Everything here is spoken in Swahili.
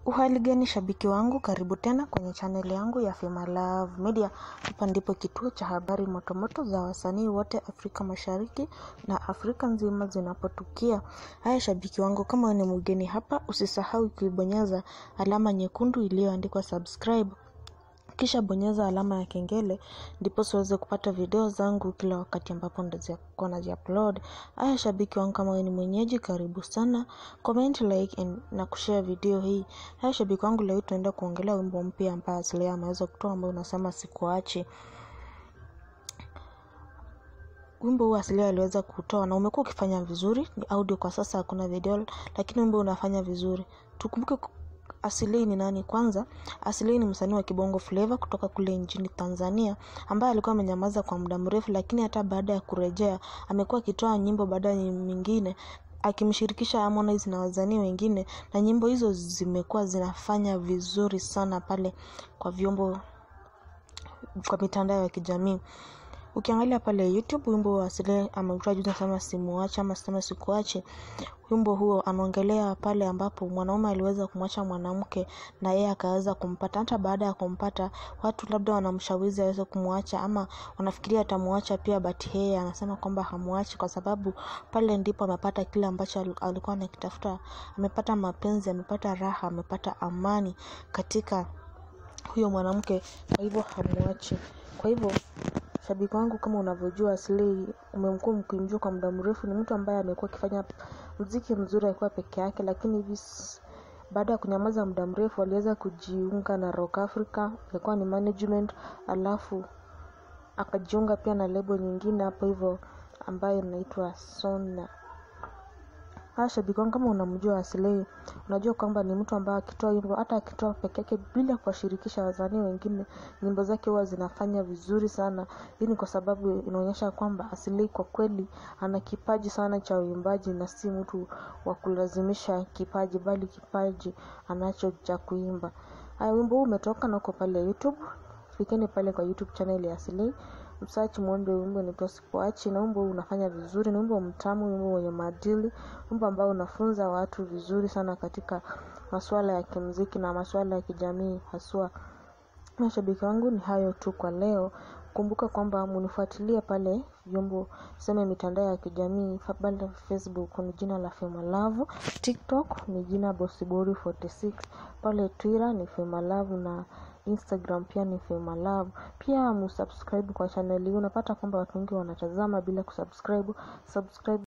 Uhali gani shabiki wangu, karibu tena kwenye chaneli yangu ya Fema Love Media. Hapa ndipo kituo cha habari motomoto za wasanii wote Afrika Mashariki na Afrika nzima zinapotukia. Haya shabiki wangu, kama wewe ni mgeni hapa, usisahau kuibonyeza alama nyekundu iliyoandikwa subscribe kisha bonyeza alama ya kengele ndipo siweze kupata video zangu kila wakati ambapo ndakuwa naziupload. Haya shabiki wangu, kama wewe ni mwenyeji, karibu sana, comment, like and, na kushare video hii. Haya shabiki wangu, leo tunaenda kuongelea wimbo mpya ambao Aslay ameweza kutoa ambao unasema sikuachi. Wimbo huu Aslay aliweza kutoa na umekuwa ukifanya vizuri, ni audio kwa sasa, hakuna video, lakini wimbo unafanya vizuri. Tukumbuke Aslay ni nani kwanza? Aslay ni msanii wa Kibongo Flava kutoka kule nchini Tanzania ambaye alikuwa amenyamaza kwa muda mrefu, lakini hata baada ya kurejea amekuwa akitoa nyimbo baada ya nyingine akimshirikisha Harmonize na wasanii wengine, na nyimbo hizo zimekuwa zinafanya vizuri sana pale kwa vyombo kwa mitandao ya kijamii. Ukiangalia pale YouTube wimbo wa Aslay ameutoa juzi, nasema simuache ama sema sikuache. Wimbo huo anaongelea pale ambapo mwanaume aliweza kumwacha mwanamke na yeye akaweza kumpata. Hata baada ya kumpata, watu labda wanamshawizi aweze kumwacha ama wanafikiria atamwacha pia, but yeye anasema kwamba hamwachi kwa sababu pale ndipo amepata kile ambacho alikuwa anakitafuta. Amepata mapenzi, amepata raha, amepata amani katika huyo mwanamke, kwa hivyo hamwachi. Kwa hivyo shabiki wangu, kama unavyojua Aslay umemkuwa mkimjua kwa muda mrefu, ni mtu ambaye amekuwa akifanya muziki mzuri akiwa peke yake, lakini hivi baada ya kunyamaza muda mrefu aliweza kujiunga na Rock Africa, ilikuwa ni management, alafu akajiunga pia na lebo nyingine hapo hivyo ambayo inaitwa Sona. Haya shabiki wangu, kama unamjua Aslay, unajua kwamba ni mtu ambaye akitoa wimbo, hata akitoa peke yake bila kuwashirikisha wasanii wengine, nyimbo zake huwa zinafanya vizuri sana. Hii ni kwa sababu inaonyesha kwamba Aslay kwa kweli ana kipaji sana cha uimbaji na si mtu wa kulazimisha kipaji, bali kipaji anacho cha kuimba. Haya, wimbo huu umetoka na uko pale YouTube. Fikeni pale kwa YouTube channel ya Aslay msearch muombe wimbo unaitwa Sikuachi, na wimbo unafanya vizuri. Ni wimbo mtamu, wimbo wenye maadili, wimbo ambao unafunza watu vizuri sana katika masuala ya kimuziki na masuala ya kijamii haswa. Mashabiki wangu, ni hayo tu kwa leo. Kumbuka kwamba munifuatilie pale vyombo seme mitandao ya kijamii pale Facebook ni jina la Fema Love, TikTok ni jina Bossibori 46, pale Twitter ni Fema Love na Instagram pia ni Fema Love. Pia musubscribe kwa channel hii. Unapata kwamba watu wengi wanatazama bila kusubscribe. Subscribe